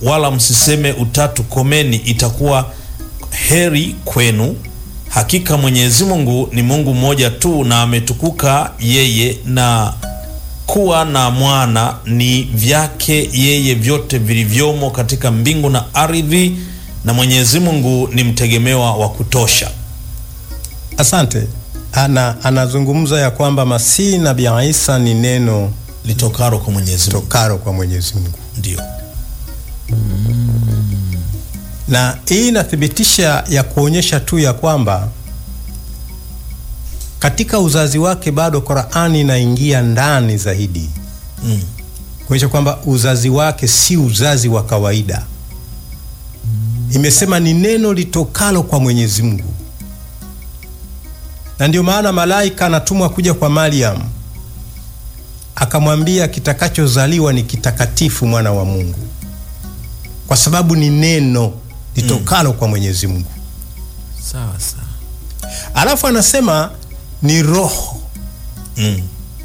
wala msiseme utatu komeni, itakuwa heri kwenu. Hakika Mwenyezi Mungu ni Mungu mmoja tu, na ametukuka yeye, na kuwa na mwana ni vyake yeye vyote vilivyomo katika mbingu na ardhi, na Mwenyezi Mungu ni mtegemewa wa kutosha. Asante. Ana, anazungumza ya kwamba Masihi Nabii Isa ni neno Litokaro kwa Mwenyezi Mungu, tokaro kwa Mwenyezi Mungu, ndio na hii inathibitisha ya kuonyesha tu ya kwamba katika uzazi wake bado Qur'ani inaingia ndani zaidi mm. kuonyesha kwamba uzazi wake si uzazi wa kawaida. Imesema ni neno litokalo kwa Mwenyezi Mungu, na ndio maana malaika anatumwa kuja kwa Mariam akamwambia kitakachozaliwa ni kitakatifu, mwana wa Mungu, kwa sababu ni neno litokalo kwa Mwenyezi Mungu. sawa sawa. Alafu anasema ni roho, Mm.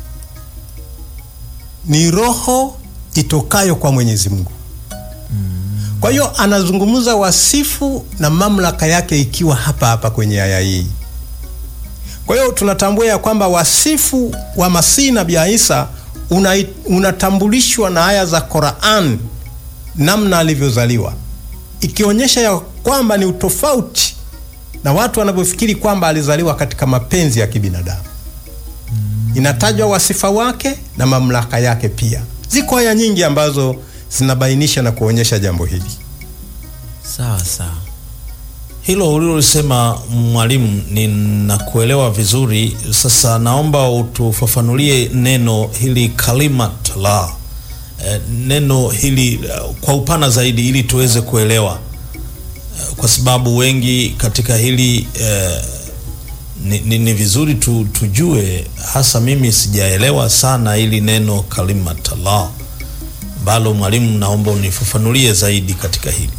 ni roho itokayo kwa Mwenyezi Mungu. Kwa hiyo anazungumza wasifu na mamlaka yake ikiwa hapa hapa kwenye aya hii. Kwa hiyo tunatambua ya kwamba wasifu wa Masihi Nabii Isa una, unatambulishwa na aya za Qur'an namna alivyozaliwa, ikionyesha ya kwamba ni utofauti na watu wanavyofikiri kwamba alizaliwa katika mapenzi ya kibinadamu. Inatajwa wasifa wake na mamlaka yake pia. Ziko aya nyingi ambazo zinabainisha na kuonyesha jambo hili. Sawa sawa. Hilo ulilolisema mwalimu, ninakuelewa vizuri. Sasa naomba utufafanulie neno hili kalimat la eh, neno hili eh, kwa upana zaidi, ili tuweze kuelewa eh, kwa sababu wengi katika hili eh, ni, ni, ni vizuri tu, tujue. Hasa mimi sijaelewa sana hili neno kalimat la ambalo, mwalimu, naomba unifafanulie zaidi katika hili.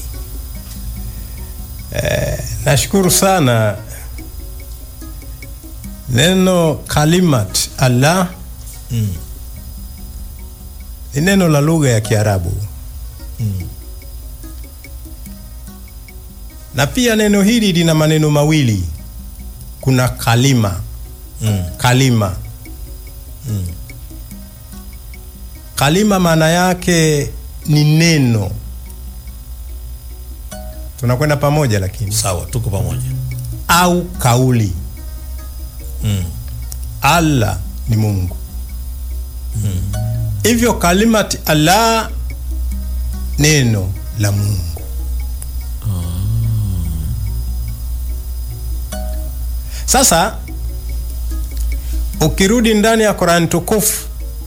Nashukuru sana. Neno kalimat Allah Mm. ni neno la lugha ya Kiarabu na pia neno hili lina maneno mawili. Kuna kalima Mm. kalima kalima maana yake ni neno. Tunakwenda pamoja, lakini Sawa, tuko pamoja. au kauli. Mm. Allah ni Mungu. Hivyo kalimati Allah neno la Mungu. Sasa ukirudi ndani ya Qur'an tukufu,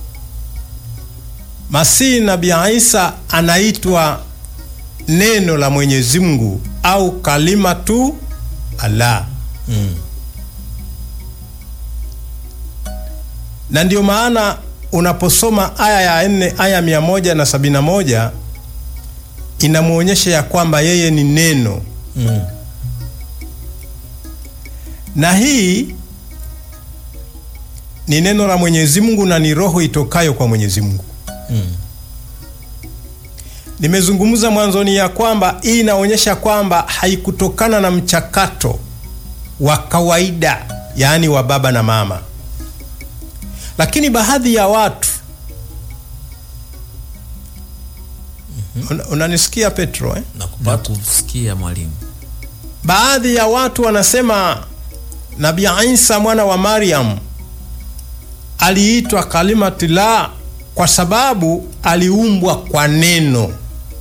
Masihi Nabii Isa anaitwa neno la Mwenyezi Mungu au kalimatu Allah. Mm. na ndio maana unaposoma aya ya nne aya mia moja na sabini na moja inamwonyesha ya kwamba yeye ni neno Mm. na hii ni neno la Mwenyezi Mungu na ni roho itokayo kwa Mwenyezi Mungu. Mm. Nimezungumza mwanzoni ya kwamba hii inaonyesha kwamba haikutokana na mchakato wa kawaida, yaani wa baba na mama, lakini baadhi ya watu Una- unanisikia Petro eh? Nakupata. Nakusikia mwalimu. Baadhi ya watu wanasema Nabii Isa mwana wa Mariam aliitwa kalimati la kwa sababu aliumbwa kwa neno.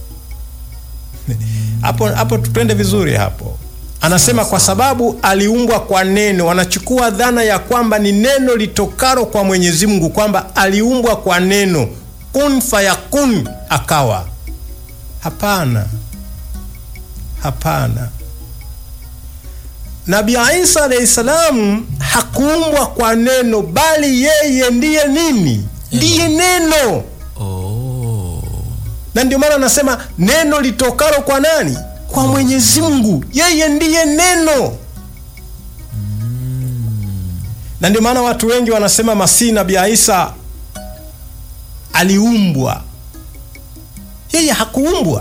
Hapo hapo tupende vizuri hapo. Anasema kwa sababu aliumbwa kwa neno. Wanachukua dhana ya kwamba ni neno litokalo kwa Mwenyezi Mungu, kwamba aliumbwa kwa neno, kun fayakun, akawa. Hapana, hapana. Nabii Isa alayhi salam hakuumbwa kwa neno, bali yeye ndiye nini? Ndiye neno. Oh. Na ndio maana anasema neno litokalo kwa nani? Kwa Mwenyezi Mungu. Yeye ndiye neno. Na ndio maana watu wengi wanasema Masihi Nabii Isa aliumbwa. Yeye hakuumbwa.